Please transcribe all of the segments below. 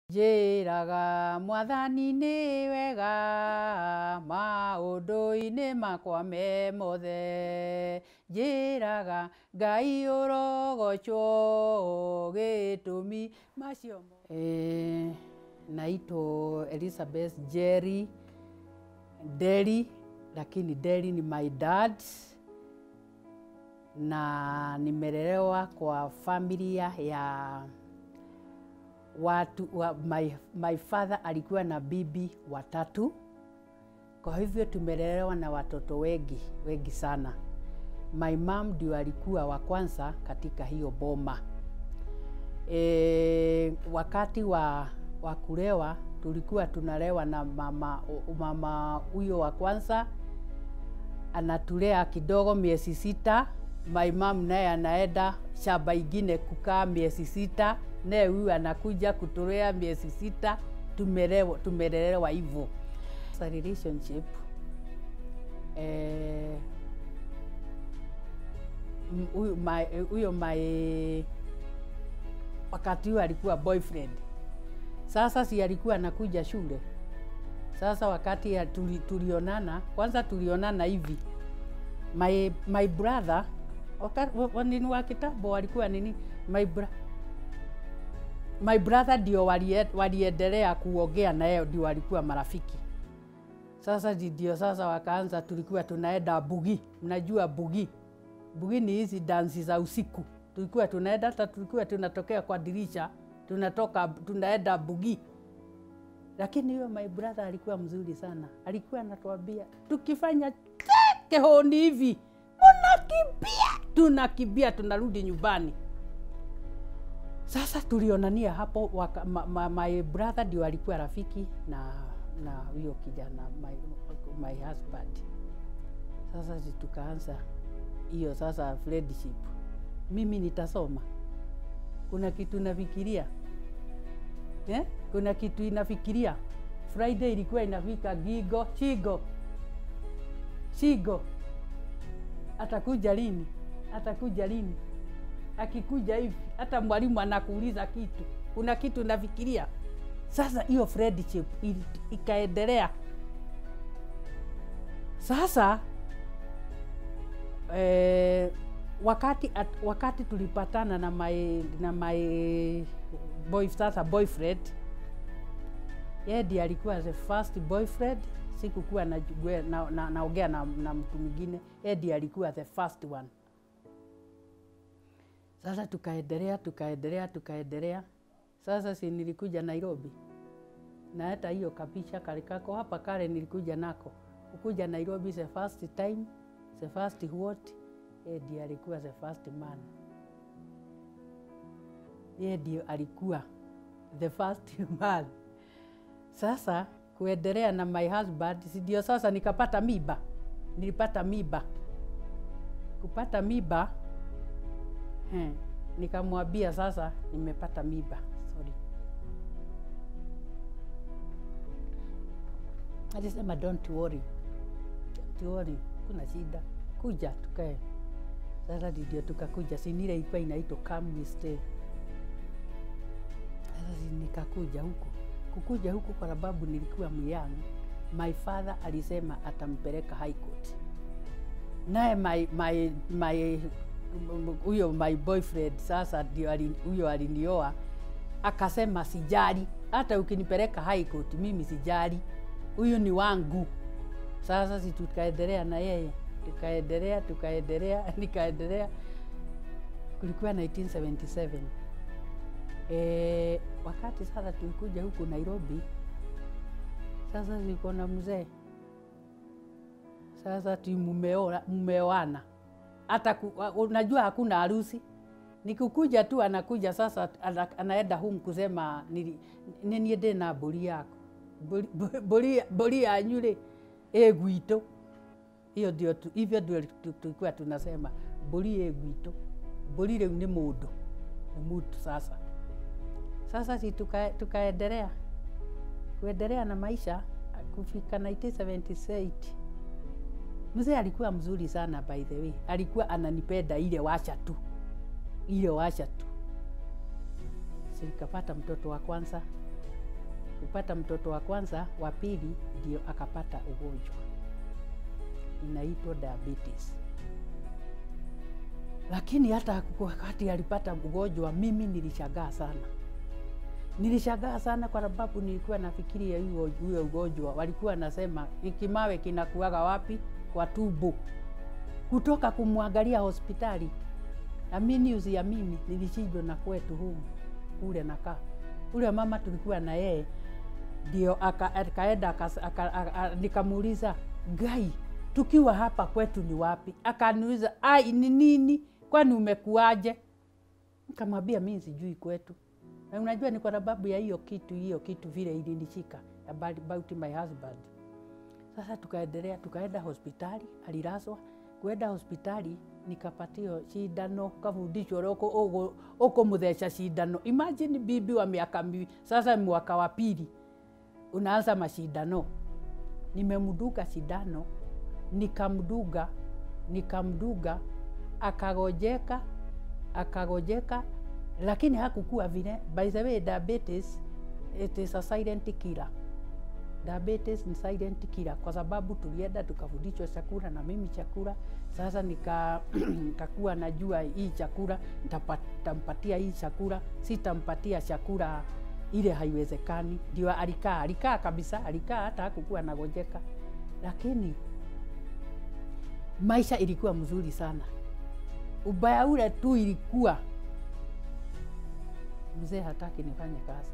njĩraga mwathani nĩ wega maũndũ-inĩ makwa me mothe njĩraga ngai ũrogocwo gĩtũmi macio mo eh, naitwa Elizabeth Jerry Deli, lakini Deli ni my dad na nimelelewa kwa familia ya watu wa, my, my father alikuwa na bibi watatu, kwa hivyo tumelelewa na watoto wengi wengi sana. My mom ndio alikuwa wa kwanza katika hiyo boma. E, wakati wa, wa kulewa tulikuwa tunalewa na mama mama huyo wa kwanza anatulea kidogo miezi sita. My mom naye anaenda shamba ingine kukaa miezi sita, naye huyu anakuja kutulea miezi sita. Tumelelewa tumelelewa hivyo. Sa relationship eh, m- huyu my, huyo my wakati huo alikuwa boyfriend. Sasa si alikuwa anakuja shule. Sasa wakati ya tuli, tulionana, kwanza tulionana hivi. My, my brother wakati wa- nini wa kitambo walikuwa nini my, bra, my brother ndio walie- waliendelea kuongea na yeye, ndio walikuwa marafiki. Sasa ndi- ndio sasa wakaanza, tulikuwa tunaenda bugi, mnajua bugi bugi ni hizi dansi za usiku, tulikuwa tunaenda, hata tulikuwa tunatokea kwa dirisha, tunatoka tunaenda bugi. Lakini huyo my brother alikuwa mzuri sana, alikuwa anatuambia tukifanya kehoni hivi, munakimbia, tunakimbia, tunarudi nyumbani. Sasa tulionania hapo waka, ma, ma, my brother ndio alikuwa rafiki na na huyo kijana my, my husband. Sasa si tukaanza hiyo sasa friendship. Mimi nitasoma, kuna kitu nafikiria eh? Kuna kitu inafikiria. Friday ilikuwa inafika gigo chigo chigo, atakuja lini? Atakuja lini? Akikuja hivi, hata mwalimu anakuuliza kitu, kuna kitu nafikiria. Sasa hiyo friendship ili- ikaendelea. Sasa eh, wakati at, wakati tulipatana na my, na my boy, sasa boyfriend yeye ndiye alikuwa the first boyfriend. Sikukuwa naongea na, na, naongea na, na mtu mwingine, yeye ndiye alikuwa the first one. Sasa tukaendelea tukaendelea tukaendelea. Sasa si nilikuja Nairobi na hata hiyo kapicha kale kako hapa kale nilikuja nako kukuja Nairobi the first time the first what yeye ndiye alikuwa the first man, yeye ndiye alikuwa the first man. Sasa kuendelea na my husband, si ndio? Sasa nikapata miba, nilipata miba. Kupata miba eh, nikamwambia sasa nimepata miba, sorry. Alisema don't worry, don't worry, kuna shida, kuja tukae. Sasa ndio tukakuja, si nile ilikuwa inaitwa come we stay. Sasa si nikakuja huku kukuja huku kwa sababu nilikuwa myang. My father alisema atampeleka high court, naye my, my, my huyo my boyfriend sasa ndio ali- huyo alinioa akasema sijali, hata ukinipeleka high court mimi sijali, huyu ni wangu. Sasa si tukaendelea na yeye, tukaendelea tukaendelea, nikaendelea. Kulikuwa 1977 e, wakati sasa tulikuja huku Nairobi, sasa niko na mzee sasa ti mumeoa- mumeoana hata ku, wa- unajua hakuna harusi nikukuja tu anakuja sasa ana, anaenda home kusema nili- nenie ndĩ na mbũri yako Mbũri- mbũ- mbũri mbũri yanyu rĩ ĩ gwitũ hiyo ndio tu- hivyo ndio tu- tulikuwa tunasema mbũri ĩ gwitũ mbũri rĩu nĩ mũndũ nĩ mtu sasa sasa si tuka- tukaendelea kuendelea na maisha kufika 1978 mzee alikuwa mzuri sana by the way alikuwa ananipenda ile washa tu ile washa tu Si nikapata mtoto wa kwanza kupata mtoto wa kwanza, wa pili ndio akapata ugonjwa inaitwa diabetes. Lakini hata wakati alipata ugonjwa, mimi nilishangaa sana, nilishangaa sana kwa sababu nilikuwa nafikiria huyo huyo ugonjwa, walikuwa nasema kimawe kinakuaga wapi? Kwa tumbo. Kutoka kumwangalia hospitali, amini usiamini, nilishindwa na kwetu humu kule nakaa ule mama tulikuwa na yeye ndio akaenda nikamuuliza gai tukiwa hapa kwetu ni wapi akaniuliza ai ni nini kwani umekuaje nikamwambia mimi sijui kwetu na unajua ni kwa sababu ya hiyo kitu hiyo kitu vile ilinishika about my husband sasa tukaendelea tukaenda hospitali alilazwa kwenda hospitali nikapatio shindano kafundishwa ukumutheca shindano imagine bibi wa miaka miwili sasa mwaka wa pili unaanza mashindano nimemduga shindano nikamduga nikamduga akagojeka akagojeka lakini hakukuwa vile by the way diabetes it is a silent killer diabetes ni silent killer kwa sababu tulienda tukafundishwa chakula na mimi chakula sasa nika nikakuwa najua hii chakula nitampatia hii chakula sitampatia chakula ile haiwezekani ndio alikaa alikaa kabisa alikaa hata hakukuwa nagojeka lakini maisha ilikuwa mzuri sana ubaya ule tu ilikuwa mzee hataki nifanye kazi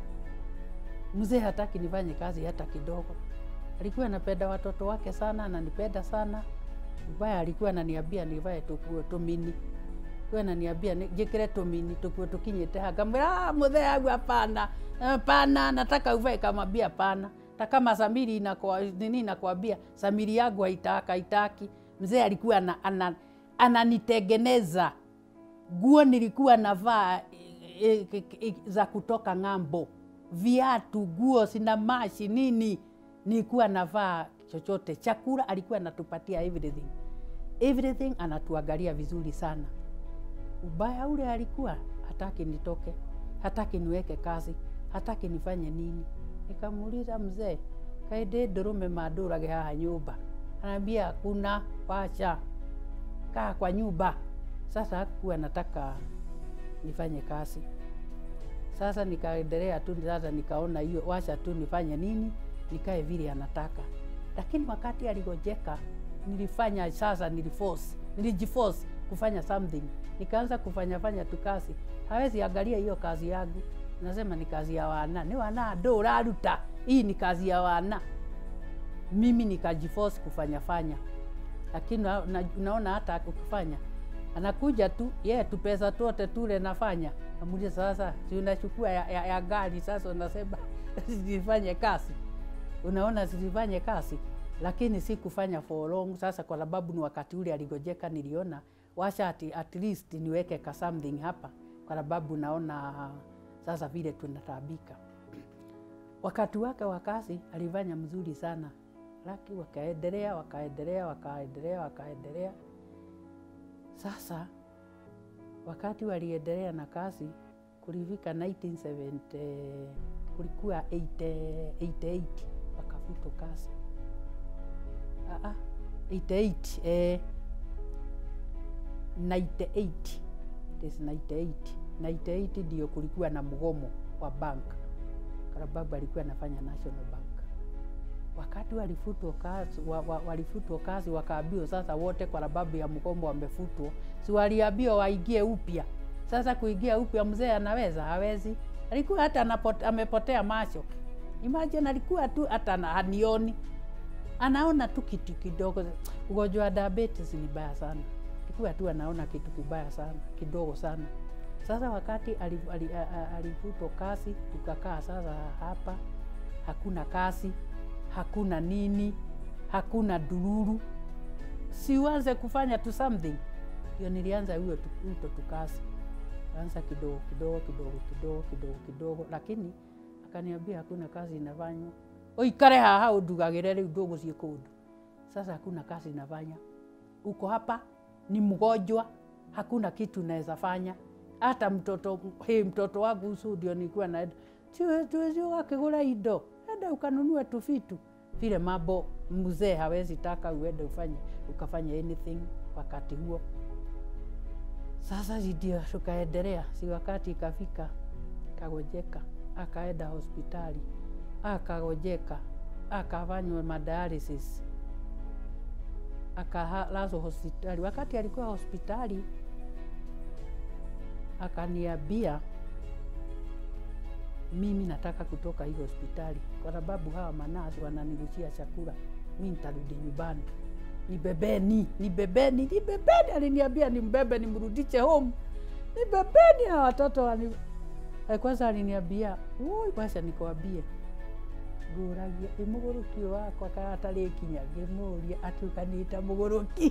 mzee hataki nifanye kazi hata kidogo. Alikuwa anapenda watoto wake sana, ananipenda sana. Ubaya alikuwa ananiambia nivae tukuo tumini, alikuwa ananiambia jikire tumini tukuo tukinyite hanga. Mwira mzee wangu, hapana, hapana, nataka uvae. Kamwambia hapana, hata kama Samiri inakwa nini inakwambia Samiri yangu haitaka haitaki. Mzee alikuwa ana, ana, ananitengeneza nguo nilikuwa navaa e, e, e, za kutoka ng'ambo viatu, nguo, sina mashi nini, nilikuwa navaa chochote. Chakula alikuwa anatupatia everything, everything anatuangalia vizuri sana. Ubaya ule alikuwa hataki nitoke, hataki niweke kazi, hataki nifanye nini. Nikamuuliza mzee, kaende ndurume mandurage haha nyumba? Anaambia hakuna, wacha kaa kwa nyumba. Sasa hakuwa nataka nifanye kazi. Sasa nikaendelea tu, sasa nikaona hiyo, wacha tu nifanye nini, nikae vile anataka. Lakini wakati aligojeka, nilifanya sasa, niliforce, nilijiforce kufanya something, nikaanza kufanya fanya tu kazi. Hawezi angalia hiyo kazi yangu, nasema ni kazi ya wana, ni wana ndo raruta, hii ni kazi ya wana. Mimi nikajiforce kufanya fanya, lakini na, na, naona hata ukifanya anakuja tu yeye tu pesa tote tule nafanya amulia sasa, si unachukua ya, ya, ya gari sasa, unasema zifanye kazi, unaona zifanye kazi, lakini si kufanya for long. Sasa kwa sababu ni wakati ule aligojeka, niliona washa at, at least niweke ka something hapa, kwa sababu naona sasa vile tunatabika. Wakati wake wa kazi alifanya mzuri sana, laki wakaendelea wakaendelea wakaendelea wakaendelea sasa wakati waliendelea na kazi kulifika 1970 kulikuwa 88 wakafutwa kazi. Aa, 88 eh, 98 it is 98 98 ndio kulikuwa na mgomo wa bank, kwa sababu alikuwa anafanya National Bank wakati walifutwa kazi, wa, wa, walifutwa kazi wakaambiwa sasa wote kwa sababu ya mgomo wamefutwa, si waliambiwa waingie upya. Sasa kuingia upya, mzee anaweza? Hawezi. Alikuwa hata anapote, amepotea macho. Imagine, alikuwa tu hata hanioni, anaona tu kitu kidogo. Ugonjwa wa diabetes ni baya sana, alikuwa tu anaona kitu kibaya sana kidogo sana. Sasa wakati alifutwa kazi, tukakaa sasa hapa, hakuna kazi hakuna nini, hakuna dururu, siuanze kufanya tu something. Ndio nilianza huyo uto tukasi, anza kidogo kidogo kidogo kidogo kidogo kidogo, lakini akaniambia hakuna kazi inafanywa, uikare haha undugagire riu ndugucie kundu. Sasa hakuna kazi inafanya, uko hapa ni mgonjwa, hakuna kitu naweza fanya hata mtoto hey, mtoto wangu usu ndio nilikuwa na tuwezi wakigura indo enda ukanunue tu vitu vile mambo mzee hawezi taka uende ufanye ukafanya anything wakati huo sasa ndio tukaendelea si wakati ikafika kagojeka akaenda hospitali akagojeka akafanywa madialysis akalazwa hospitali wakati alikuwa hospitali akaniambia mimi nataka kutoka hii hospitali kwa sababu hawa manasi wananirushia chakula, mi nitarudi nyumbani. Nibebeni, nibebeni, nibebeni. Aliniambia nimbebe nimrudishe home, nibebeni hawa watoto wani... Eh, Kwanza aliniambia woi, wacha nikwambie nguragia imugũrũki ũyũ wakwa kana atarĩ kinya ngĩmũria atukanĩte mũgũrũki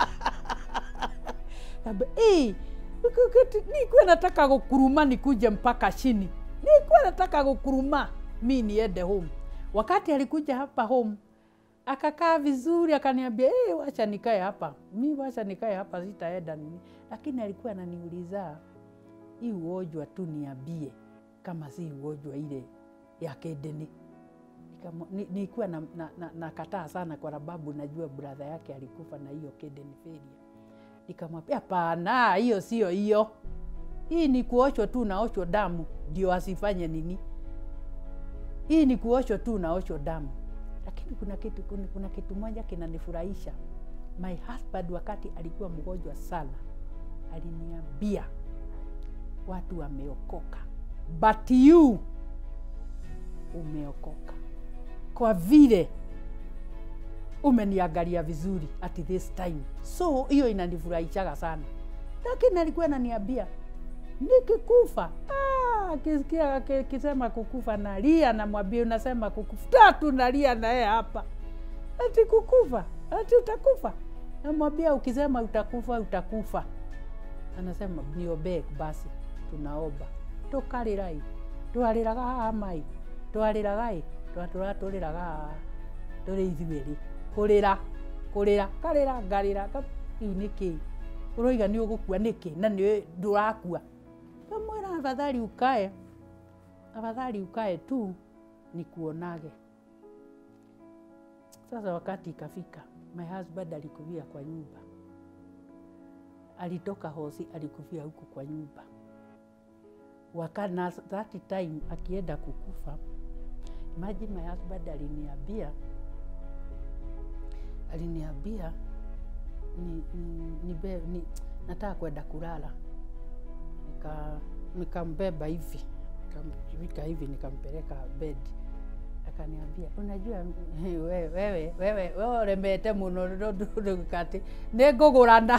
Kaambia, "Eh, nikuwa nataka kukuruma nikuje mpaka chini, nikuwa nataka kukuruma mi niende home. Wakati alikuja hapa home akakaa vizuri, akaniambia hey, wacha nikae hapa, mi wacha nikae hapa, sitaenda nini. Lakini alikuwa ananiuliza hii ugonjwa tu niambie kama si ugonjwa ile ya kidney. Nikamo- ni- Nilikuwa na, na, na, nakataa sana kwa sababu najua brother yake alikufa na hiyo kidney failure. Nikamwambia hapana, hiyo sio hiyo, hii ni kuoshwa tu naoshwa damu ndio asifanye nini. Hii ni kuoshwa tu naoshwa damu. Lakini kuna kitu, kuna, kuna kitu moja kinanifurahisha. My husband wakati alikuwa mgonjwa sana aliniambia watu wameokoka, but you umeokoka kwa vile umeniangalia vizuri at this time. So hiyo inanifurahishaga sana, lakini alikuwa ananiambia nikikufa, ah, akisikia aki- akisema kukufa nalia, namwambia unasema kukufa tatu, nalia naye hapa ati kukufa, ati utakufa. Namwambia ukisema utakufa, utakufa. Anasema niombe basi, tunaomba tukarirai twariraga haha mai twariraga ĩ twatura tũrĩraga haha tũrĩ ithuĩrĩ kũrĩra kũrĩra karĩra ngarĩra ka- rĩu nĩkĩ ũroiga nĩ ũgũkua nĩkĩ na nĩ ndũrakua kamwĩra afadhali ukae afadhali ukae tu nikuonage sasa wakati ikafika my husband alikufia kwa nyumba alitoka hosi alikufia huku kwa nyumba waka na that time akienda kukufa imagine my husband aliniambia aliniambia ni, ni, ni, be, ni nataka kwenda kulala nika nikambeba hivi nikamvika hivi nikampeleka bed akaniambia unajua wewe wewe wewe wewe uremete muno ndukati nĩ ngũgũrana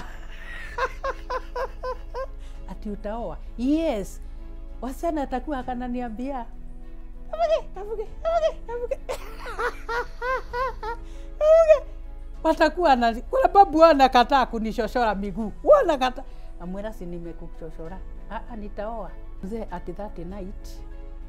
ati utaoa yes wasichana atakuwa akananiambia kavuge kavuge kavuge kavuge kavuge watakuwa na kwa sababu wanakataa kunishoshora miguu wanakata amwera si nimekuchoshora ah, nitaoa mzee at that night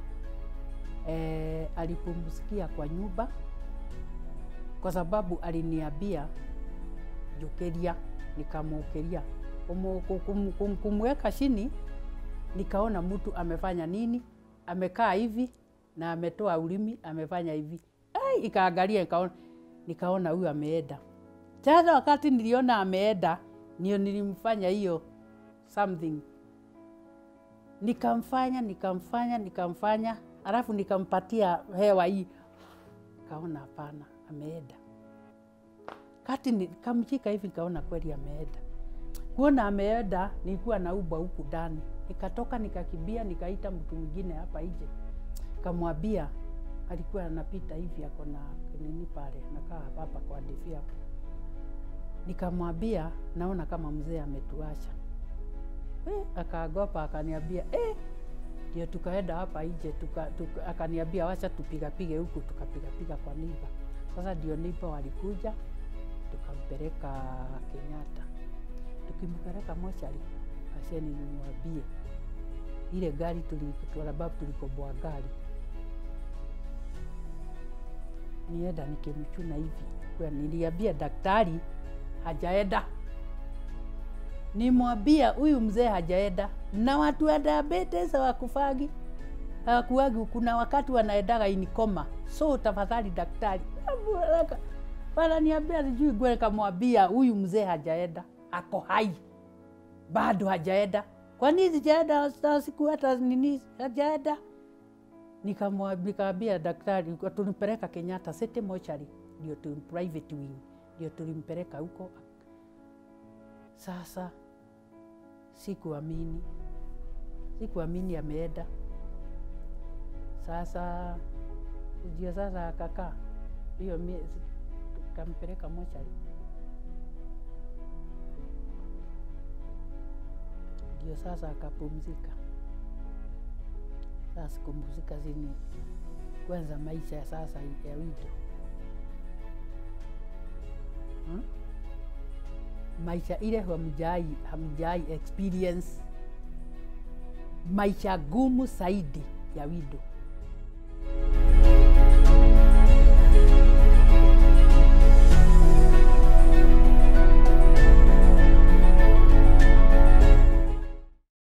eh, alipumsikia kwa nyumba kwa sababu aliniambia njukiria nikamuukiria Kumu- kum- kum- kumweka chini nikaona mtu amefanya nini amekaa hivi na ametoa ulimi amefanya hivi Ai, ikaangalia nikaona nikaona huyu ameenda sasa wakati niliona ameenda ndio nilimfanya hiyo something nikamfanya nikamfanya nikamfanya alafu nikampatia hewa hii kaona hapana ameenda kati nikamshika hivi nikaona kweli ameenda kuona ameenda nilikuwa na ubwa huku ndani nikatoka nikakimbia nikaita mtu mwingine hapa nje kamwambia alikuwa anapita hivi ako na nini pale nakaa hapa kwa divi hapo nikamwambia naona kama mzee ametuacha eh, akagopa akaniambia eh, ndio tukaenda hapa nje tuka, tuka, akaniambia wacha tupigapige huku tukapigapiga kwa niba sasa ndio niba walikuja tukampeleka kenyatta tukimpeleka mochari asheni nimwambie ile gari tuli- kwa sababu tulikoboa gari nienda nikimchuna hivi kwa niliambia daktari hajaenda nimwambia huyu mzee hajaenda na watu wa diabetes wakufagi hawakuagi, kuna wakati wanaendaga inikoma, so tafadhali daktari, wananiambia sijui gwe, nikamwambia huyu mzee hajaenda, ako hai bado hajaenda. Kwa nini sijaenda? Hata siku hata nini hajaenda. Nikamwa- Nikamwambia daktari, tunipeleka Kenyatta City Mortuary, ndio tu private wing, ndio tulimpeleka huko. Sasa sikuamini, sikuamini ameenda. Sasa ndio sasa akakaa hiyo miezi, kampeleka mochari, ndio sasa akapumzika. Sasa kupumzika zini kwanza maisha ya sasa ya wido hmm? maisha ile hamjai hamjai experience maisha gumu zaidi ya wido